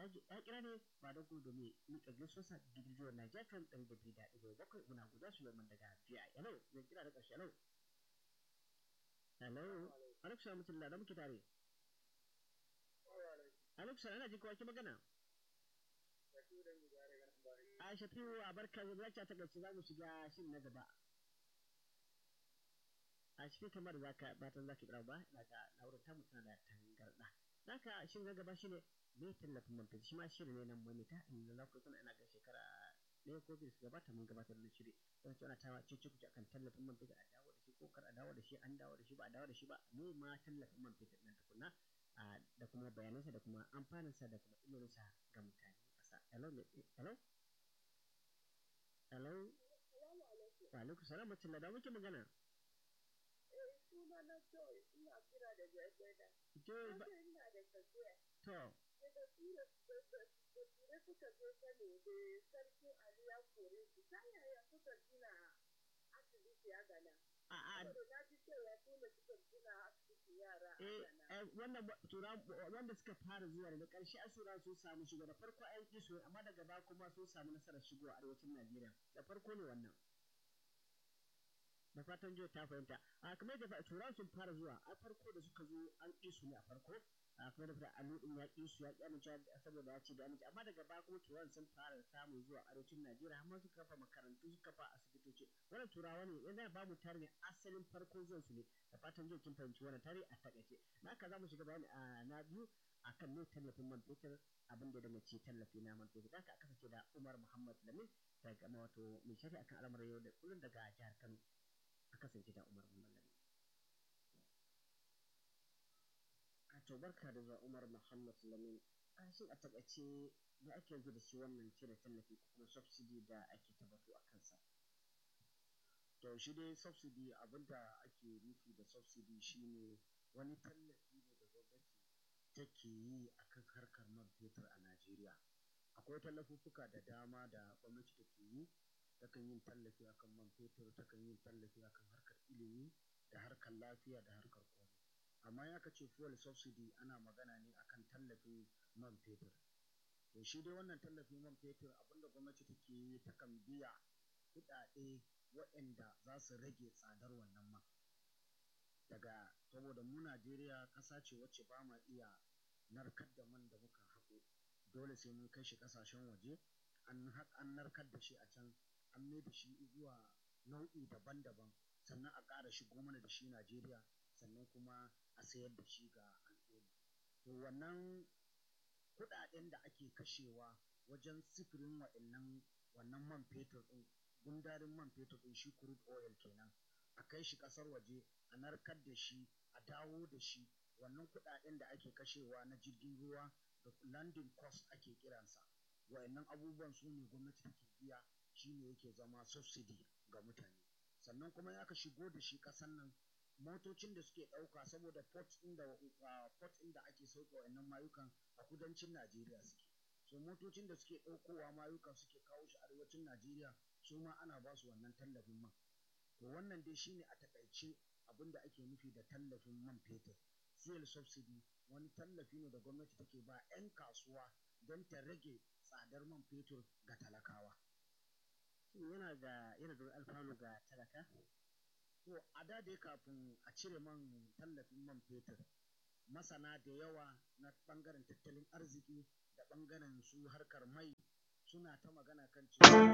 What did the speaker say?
ya kira ne ba da ku domin mika gaisuwarsa gidiyo na jafin ɗari da biyu da ɗigo bakwai muna guda su yamman daga biya hello zai kira da ƙarshe hello hello alaikum salam mutum da muke tare alaikum salam ana jin kowa ki magana a shafiu a barka da zaki ta gaci za mu shiga shin na gaba a cikin kamar za ka batan za ka kira ba na ga na'urar tamu tana da tangarɗa zaka shin na gaba shine me tallafin man fetur shi ma shiri ne nan mamita inda za ku tuna ina ga shekara ɗaya ko biyu su gabata mun gabatar da shiri don su ana tawa cece kuce akan tallafin man fetur a dawo da shi ko kar a dawo da shi an dawo da shi ba a dawo da shi ba me ma tallafin man fetur ɗin tukunna da kuma bayanansa da kuma amfaninsa da kuma illolinsa ga mutane ƙasa hello hello hello wa alaikum salam mutum da muke magana suna na Joy ina kira da Jagada. Joy ba. ina da tafiya. To. Daga tura da suka zo sani da sarkin Ali ya kore su ta yaya suka gina asibiti a gana. A'a. na ji cewa su ne suka gina asibiti yara a gana. Eh, wannan tura wanda suka fara zuwa da ƙarshe asura sun samu shigo da farko an ƙi su amma daga baya kuma sun samu nasarar shigo a arewacin Najeriya. Da farko ne wannan. da fatan jiya ta fahimta a kamar da turan sun fara zuwa a farko da suka zo an ƙi su ne a farko a kamar da fita aludin ya ƙi su ya ƙi amince saboda ya ce da amince amma daga baya kuma turan sun fara samun zuwa arewacin najeriya amma suka kafa makarantu suka kafa asibitoci wannan turawa ne yana ba mu tare ne asalin farko zuwan su ne da fatan jiya kin fahimci wannan tare a takaice na haka za mu shiga bayani a na biyu akan ne tallafin man fetur abin da daga ce tallafi na man fetur haka aka sace da umar muhammad lamin daga wato mai shari'a akan al'amuran yau da kullum daga jihar kano a kasance da Umar Mallami. A to barka da zuwa Umar Muhammad Lamin. A shi a takaice da ake yanzu da shi wannan cire tallafi ko kuma subsidy da ake tabbatu a kansa. To shi dai subsidy abinda ake nufi da subsidy shine wani tallafi ne da gwamnati take yi akan harkar man fetur a Najeriya. Akwai tallafuffuka da dama da gwamnati take yi takan yin tallafi akan man fetur takan yin tallafi akan harkar ilimi da harkar lafiya da harkar komai amma ya kace fuel subsidy ana magana ne akan tallafin man fetur to shi dai wannan tallafin man fetur abinda gwamnati take yi takan biya kuɗaɗe waɗanda za su rage tsadar wannan man daga saboda mu Najeriya ƙasa ce wacce ba ma iya narkar da man da muka haƙo dole sai mun kai shi ƙasashen waje an narkar da shi a can an mai da shi zuwa nau'i daban-daban sannan a ƙara shigo mana da shi Najeriya sannan kuma a sayar da shi ga al'umma. To wannan kuɗaɗen da ake kashewa wajen sifirin wa'annan wannan man fetur ɗin gundarin man fetur ɗin shi crude oil kenan a kai shi ƙasar waje a narkar da shi a dawo da shi wannan kuɗaɗen da ake kashewa na jirgin ruwa da landing cost ake kiransa wa'annan abubuwan su ne gwamnati take biya shi ne yake zama subsidy ga mutane sannan kuma ya ka shigo da shi kasan nan motocin da suke ɗauka saboda port inda port inda ake sauke wa'annan mayukan a kudancin Najeriya suke so motocin da suke ɗaukowa mayukan suke kawo shi arewacin Najeriya su ma ana ba su wannan tallafin man to wannan dai shine a takaice abin da ake nufi da tallafin man fetur fuel subsidy wani tallafi ne da gwamnati take ba 'yan kasuwa don ta rage tsadar man fetur ga talakawa. yana da yana da alfanu ga talaka? To a da dai kafin a cire man tallafin man fetur masana da yawa na ɓangaren tattalin arziki da ɓangaren su harkar mai suna ta magana kan cewa